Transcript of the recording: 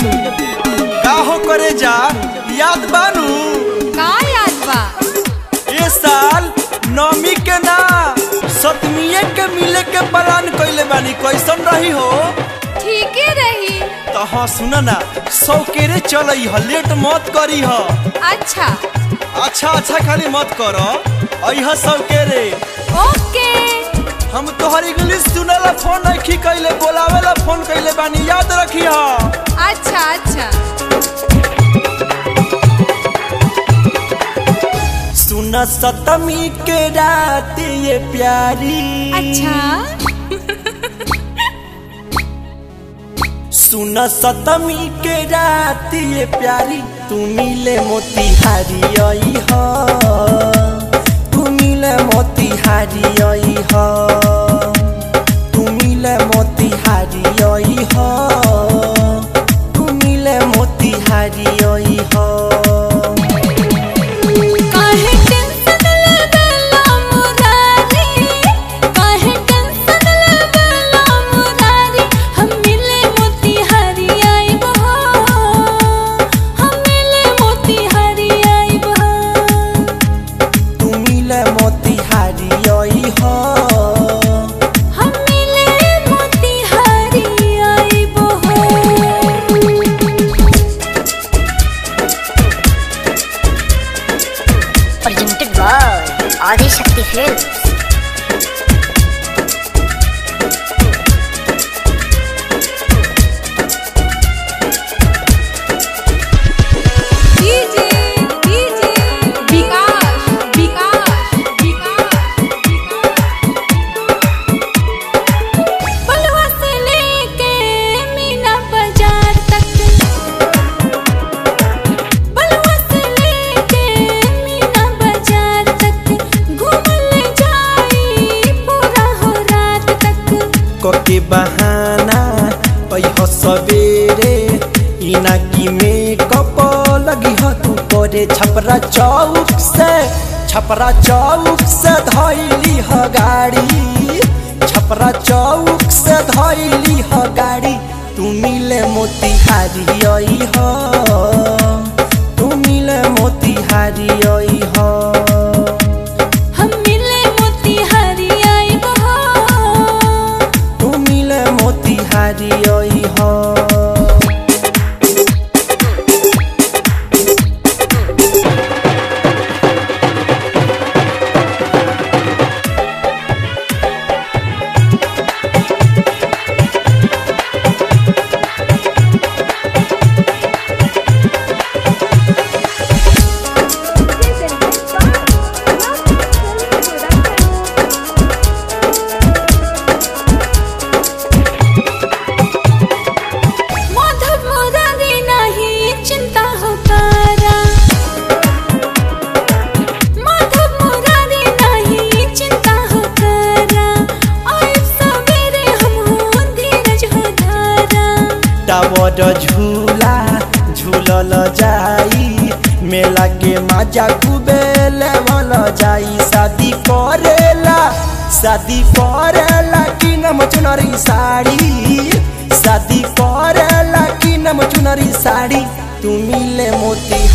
का हो करे जा याद बानू का याद बा ए साल नौमी के ना सतमीए के मिले के प्लान कइले बानी कैसन रही हो ठीके रही तो हाँ सुना ना सौकेरे चलई ह लेट मत करी ह अच्छा अच्छा अच्छा खाली मत करो अइह सौकेरे ओके हम तोहर इंग्लिश सुनेला फोन नहीं कइले बोलावेला फोन कइले बानी याद रखी ह अच्छा अच्छा सुन सतमी के रात ये प्यारी अच्छा सुन सतमी के रात ये प्यारी तू मिले मोतिहारी आई हो तू मिले मोतिहारी आई हो तू मिले मोतिहारी आई हो तू मिले मोतिहारी आई हो काहे टेंशन लेबेला मुरारी काहे टेंशन लेबेला मुरारी हम मिले मोतिहारी आइब हो हम मिले मोतिहारी आइब हो तू मिले मोतिहारी आई हो हम मिले मोतिहारी आइब हो presented by Adi Shakti Films. DJ DJ Vikas Vikas Vikas Balua से लेके मीना बाजार तक बलुआ से लेके मीना बाजार तक घूमने जाई पूरा हो रात तक कोके बहाना पैह सवेरे इना की मेकअप लगी ह तू करे छपरा चौक से छपरा चौक से धैली ह गाड़ी छपरा चौक से धैली ह गाड़ी तू मिले मोतिहारी आई हो तू मिले मोतिहारी आई हो हम मिले मोतिहारी आइब हो तू मिले मोतिहारी आई हो माधव मुरारी नहीं चिंता हो तारा माधव मुरारी नहीं चिंता हो तारा आए सवेरे हम हो धीरज हो धारा टावर झूला झूलल जाई मेला के मजा खूबे लेवल जाई शादी करेला शादी करेला कि नम चुनरी साड़ी शादी करेला कि नम चुनरी साड़ी तू मिले मोती